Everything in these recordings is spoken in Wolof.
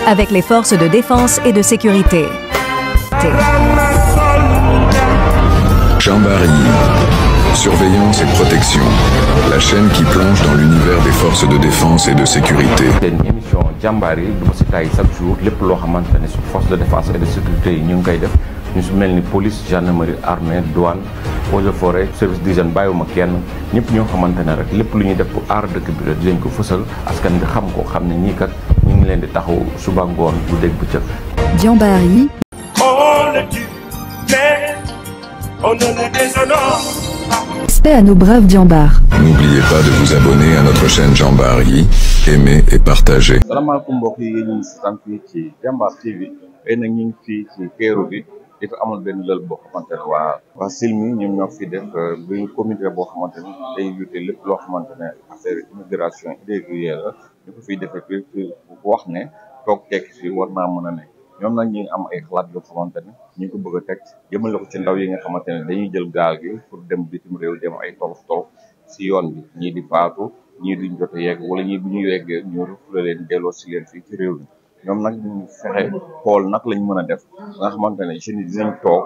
avec les forces de défense et de sécurité. Jean-Barry, surveillance et protection, la chaîne qui plonge dans l'univers des forces de défense et de sécurité. seen émission jàmbaar yi du ma si tàyyi chaque jour lépp loo xamante ne si force de défense et de sécurité yi ñu ngi koy def ñu si mel ni police gendarmerie armée douane eaux et forêt service d'hygiène bàyyiwuma kenn ñëpp ñoo xamante ne rek lépp lu ñuy def pour aar dëkk bi rek dinañ ko fësal askan bi xam ko xam ne ñii kat ñu ngi leen di taxaw suba ngoon bu dégg bëccëg Diambari, On le tue, mais on ne le déshonore pas. respect à nos braves Diambar. N'oubliez pas de vous abonner à notre chaîne Jean-Barry, aimer et partager. salaamaaleykum mbokk yi ñu ngi sant fii ci Jambar TV tey nag ñu ngi fii ci teeru bi dafa amoon benn lël boo xamante ne waa waa Silmi ñoom ñoo fi def benn comité boo xamante ne day lutter lépp loo xamante ne affaire immigration irrégulière la ñu ko fiy defee fi wax ne toog tekki fii war naa mën a ne ñoom nag ñu ngi am ay xalaat yoo xamante ne ñu ngi ko bëgg a teg jëmale ko ci ndaw yi nga xamante ne dañuy jël gaal gi pour dem bitim réew dem ay tolof tolof si yoon bi ñii di faatu ñii duñ jot a yegg wala ñii bu ñu yeggee ñu refoulé leen delloo si leen fii ci réew mi ñoom nag ñu fexe xool nag lañ mën a def nga xamante ne jeunes yi dinañ toog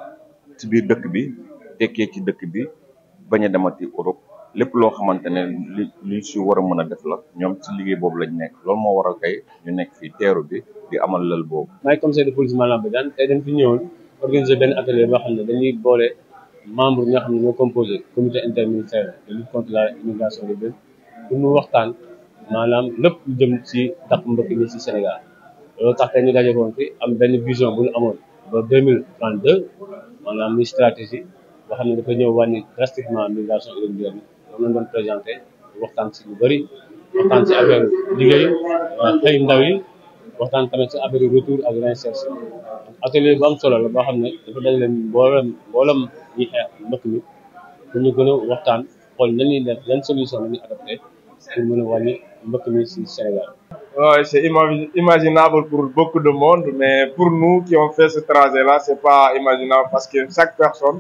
ci biir dëkk bi tekkee ci dëkk bi bañ a demati Europe lépp loo xamante ne li li si war a mën a def la ñoom ci liggéey boobu lañ nekk loolu moo waral kay ñu nekk fii teeru bi di amal lël boobu. maay commissaire de police Malang Badiane tey dañ fi ñëwoon organiser benn atelier boo xam ne dañuy boole membre yi nga xam ne ñoo composé comité interministériel de lutte contre la immigration légale pour ñu waxtaan maanaam lépp lu jëm ci dàq mbëkk mi ci Sénégal loolu tax tey ñu daje woon fi am benn vision bu ñu amoon ba deux mille trente deux maanaam muy stratégie boo xam ne dafa ñëw wàññi drastiquement migration irrégulière bi loolu lañ doon présenté waxtaan ci lu bëri waxtaan ci affaire liggéey xëy ndaw yi waxtaan tamit ci affaire retour ak réinsertion atelier bu am solo la boo xam ne dafa dañ leen mboolem mboolem ñi xeex mbëkk mi pour ñu gën a waxtaan xool na ñuy def yan solution la ñuy adopté pour mën a wàññi mbëkk mi ci Sénégal Ouais, c'est ima- imaginable pour beaucoup de monde, mais pour nous qui ont fait ce trajet-là, c'est pas imaginable parce que chaque personne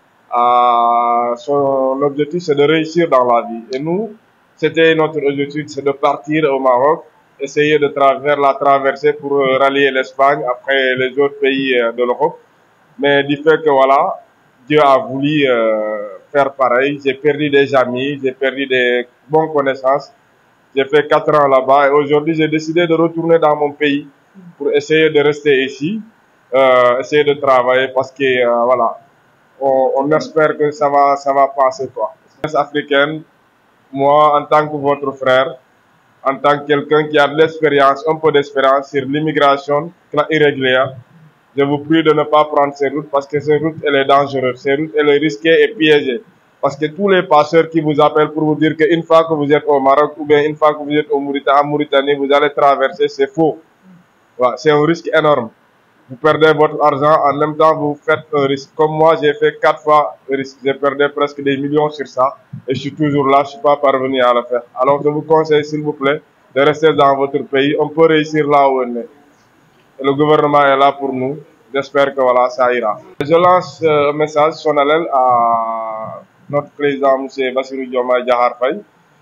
a son objectif, c'est de réussir dans la vie. Et nous, c'était notre objectif, c'est de partir au Maroc, essayer de travers la traversée pour euh, rallier l'Espagne, après les autres pays euh, de l'Europe. Mais du fait que voilà, Dieu a voulu euh, faire pareil. J'ai perdu des amis, j'ai perdu des bonnes connaissances. J'ai fait quatre ans là-bas et aujourd'hui j'ai décidé de retourner dans mon pays pour essayer de rester ici, euh, essayer de travailler parce que euh, voilà, on, on espère que ça va, ça va passer quoi. Jeunesse africaine, moi en tant que votre frère, en tant que quelqu'un qui a de l'expérience, un peu d'expérience sur l'immigration irrégulière, je vous prie de ne pas prendre ces routes parce que ces routes, elle est dangereuse. Ces routes, elle est risquée et piégée. Parce que tous les passeurs qui vous appellent pour vous dire qu'une fois que vous êtes au Maroc ou bien une fois que vous êtes au Mauritanie, en Mauritanie, vous allez traverser, c'est faux. Voilà, c'est un risque énorme. Vous perdez votre argent, en même temps vous faites un risque. Comme moi, j'ai fait quatre fois le risque. J'ai perdu presque des millions sur ça et je suis toujours là, je suis pas parvenu à le faire. Alors je vous conseille, s'il vous plaît, de rester dans votre pays. On peut réussir là où on est. Et le gouvernement est là pour nous. J'espère que voilà, ça ira. Je lance euh, un message solennel à notre président, M. Bassirou Diomaye Diakhar Faye,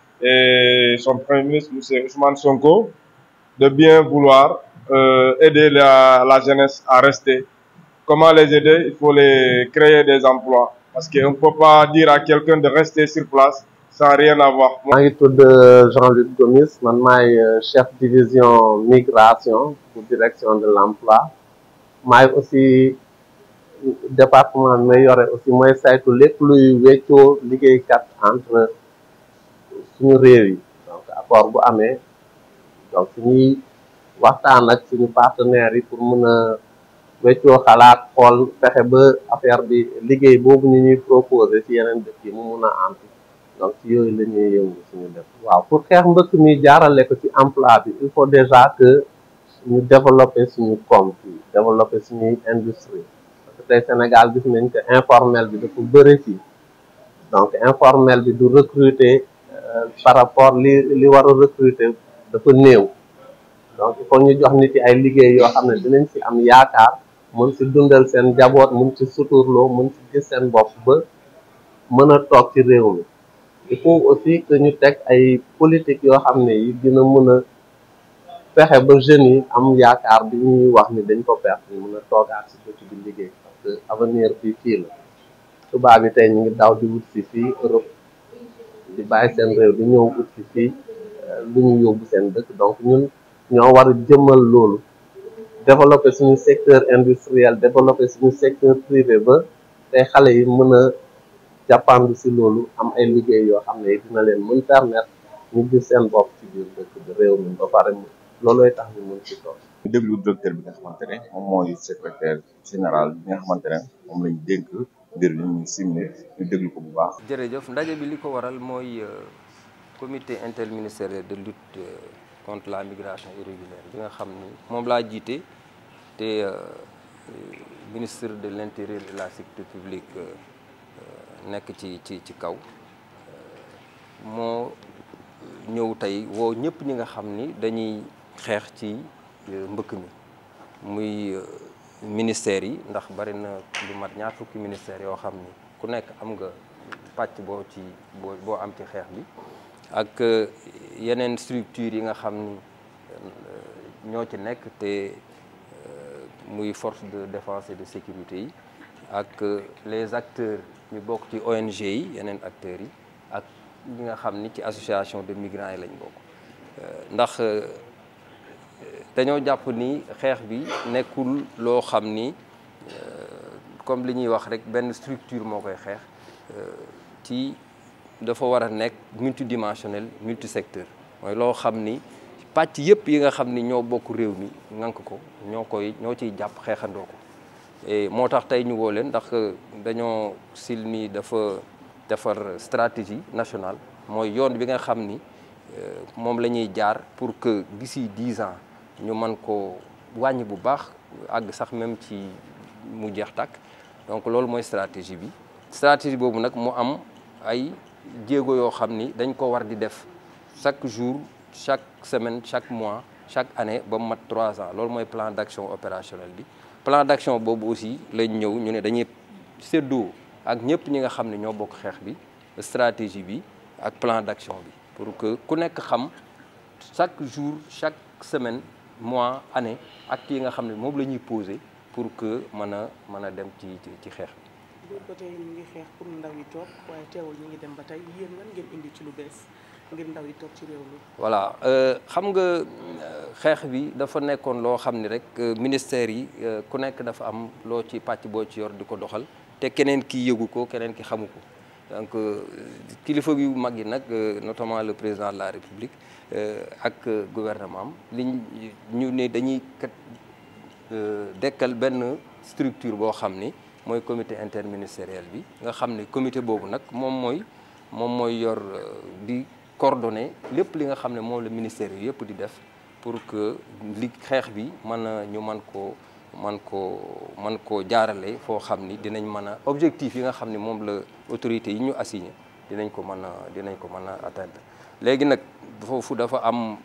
et son premier ministre, M. Ousmane Sonko, de bien vouloir euh, aider la, la jeunesse à rester. Comment les aider Il faut les créer des emplois. Parce qu'on ne peut pas dire à quelqu'un de rester sur place sans rien avoir. maa ngi tudd Jean-Luc Gomis man maay chef division migration pour direction de l'emploi maay aussi département bi may yore aussi mooy saytu lépp luy weccoo liggéeykat entre suñu réew yi donc accord bu amee donc suñuy waxtaan ak suñu partenaires yi pour mën a weccoo xalaat xool fexe ba affaire bi liggéey boobu ñu ñuy proposer ci yeneen dëkk yi mu mun a antu donc ci yooyu la ñuy yëngu suñu def waaw pour xeex mbëkk mi jaarale ko ci emploi bi il faut déjà que ñu développer suñu koom fii développer suñuy industrie parce que tey Sénégal gis nañ que informel bi dafa bëri fii donc informel bi du recruter par rapport li li war a recruter dafa néew donc il faut ñu jox nit yi ay liggéey yoo xam ne dinañ ci am yaakaar mën ci dundal seen njaboot mën ci suturloo mën ci gis seen bopp ba mën a toog ci réew mi il faut aussi que ñu teg ay politique yoo xam ne yi dina mën a fexe ba jeunes yi am yaakaar bi ñuy wax ni dañ ko perte ñu mën a toogaat si dëkk bi liggéey parce que avenir bi fii la tubaab yi tey ñu ngi daw di wut si fii Europe di bàyyi seen réew di ñëw wut si fii lu ñu yóbbu seen dëkk donc ñun ñoo war a jëmmal loolu développer suñu secteur industriel développer suñu secteur privé ba tey xale yi mën a jàppandu si loolu am ay liggéey yoo xam ne dina leen mën permettre ñu gis seen bopp ci biir dëkk bi réew mi ba pare loolooy tax ñu mën ci toog ñu déglu directeur bi nga xamante ne moom mooy secrétaire général bi nga xamante ne moom lañ dénk mbir mi ñu simne ñu déglu ko bu baax jërëjëf ndaje bi li ko waral mooy comité interministériel de lutte contre la migration irrégulière bi nga xam ni moom laa jiite te ministre de l'intérieur et de la sécurité publique nekk ci ci ci kaw moo ñëw tey woo ñëpp ñi nga xam ni dañuy xeex ci mbëkk mi muy ministères yi ndax bari na lu mat ñaar fukki ministères yoo xam ni ku nekk am nga pàcc boo ci boo boo am ci xeex bi ak yeneen structures yi nga xam ni ñoo ci nekk te muy force de défense et de sécurité yi ak les acteurs ñu bokk ci ONG yi yeneen acteurs yi ak ñi nga xam ni ci association de migrants yi lañ bokk ndax dañoo jàpp ni xeex bi nekkul loo xam ni comme li ñuy wax rek benn structure moo koy xeex ci dafa war a nekk multidimensionnel multisecteur mooy loo xam ni pàcc yëpp yi nga xam ni ñoo bokk réew mi ŋànk ko ñoo koy ñoo ciy jàpp xeexandoo ko et moo tax tey ñu woo leen ndax dañoo silmi dafa defar stratégie nationale mooy yoon bi nga xam ni moom la ñuy jaar pour que d'ici dix ans ñu mën ko wàññi bu baax àgg sax même ci mu jeex tàkk donc loolu mooy stratégie bi stratégie boobu nag mu am ay jéego yoo xam ni dañ ko war di def chaque jour chaque semaine chaque mois chaque année ba mu mat trois ans loolu mooy plan d'action opérationnel bi plan d'action boobu aussi lañ ñëw ñu ne dañuy séddoo ak ñëpp ñi nga xam ne ñoo bokk xeex bi stratégie bi ak plan d'action bi pour que ku nekk xam chaque jour chaque semaine mois année actes yi nga xam ne moom la ñuy poser pour que mën a mën a dem ci ci xeex bi. boobu ba tey ñu ngi xeex pour ndaw yi toog waaye teewul ñu ngi dem ba tey yéen lan ngeen indi ci lu bees ngir ndaw yi toog ci réew mi. voilà xam nga xeex bi dafa nekkoon loo xam ni rek ministère yi ku nekk dafa am loo ci pàcc boo ci yor di ko doxal te keneen ki yëgu ko keneen ki xamu ko donc kilifa yu mag yi nag notamment le président de la république ak gouvernement am liñ ñu ne dañuy kat dekkal benn structure boo xam ni mooy comité interministériel bi nga xam ne comité boobu nag moom mooy moom mooy yor di coordonner lépp li nga xam ne moom la ministère yi yëpp di def pour que li xeex bi mën a ñu mën koo man koo man koo jaarale foo xam ni dinañ mën a objectif yi nga xam ne moom la autorités yi ñu assigné dinañ ko mën a dinañ ko mën a atteindre léegi nag foofu dafa am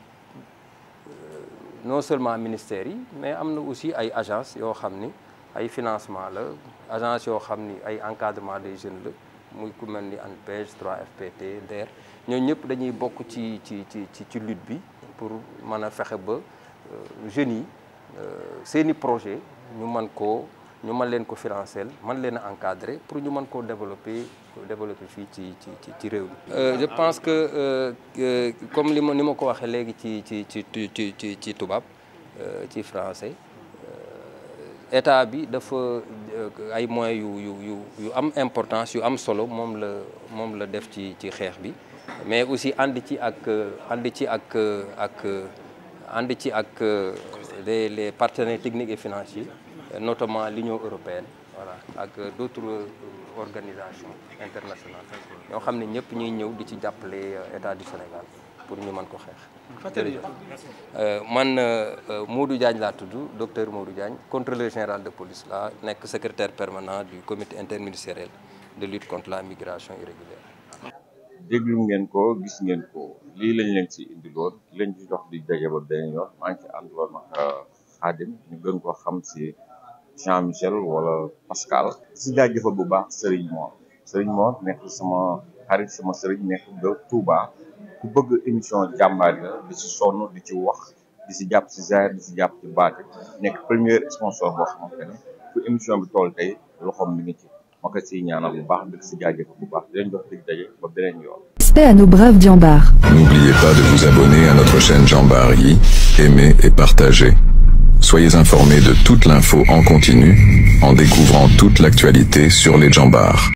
non seulement ministères yi mais am na aussi ay agence yoo xam ni ay financement la agence yoo xam ni ay encadrement des jeunes la muy ku mel ni ANPEJ 3FPT DER ñooñu ñëpp dañuy bokk ci ci ci ci lutte bi pour mën a fexe ba jeunes yi seeni projet ñu mën koo ñu mën leen ko financer mën leen a encadrer pour ñu mën koo développer développer fii ci ci ci réew mi. je pense que comme li ma ni ma ko waxee léegi ci ci ci ci ci ci tubaab ci français état bi dafa ay moyens yu yu yu yu am importance yu am solo moom la moom la def ci ci xeex bi mais aussi ànd ci ak ànd ci ak ak ànd ci ak les les partenaires techniques et financiers notamment l'Union européenne voilà ak d'autres organisations internationales ñoo xam ne ñëpp ñuy ñëw di ci jàppale état du Sénégal pour ñu mën ko xeex. man Modou Diagne laa tudd docteur Modou Diagne contrôleur général de police laa nekk secrétaire permanent du comité interministériel de lutte contre la migration irrégulière. déglu ngeen ko gis ngeen ko lii lañ leen ci indiloon lañ ci jox di daje ba beneen yoon maa ngi ci ànduloon ak Xaadim ñu gën ko xam ci Jean Michel wala Pascal si jaajëfal bu baax Serigne Mor Serigne Mor nekk sama xarit sama Serigne nekk de Touba ku bëgg émission jàmbaar la di ci sonn di ci wax di si jàpp si zaire di si jàpp ci baati nekk premier sponsor boo xamante ne fu émission bi toll tey loxoom mi ngi ci ma ko siy ñaanal bu baax di si jaajëf bu baax di leen jox dig daje ba beneen yoon. Respect à nos braves Diambars. N'oubliez pas de vous abonner à notre chaîne Jean Barry, aimer et partager. Soyez informés de toute l'info en continu en découvrant toute l'actualité sur les Jambars.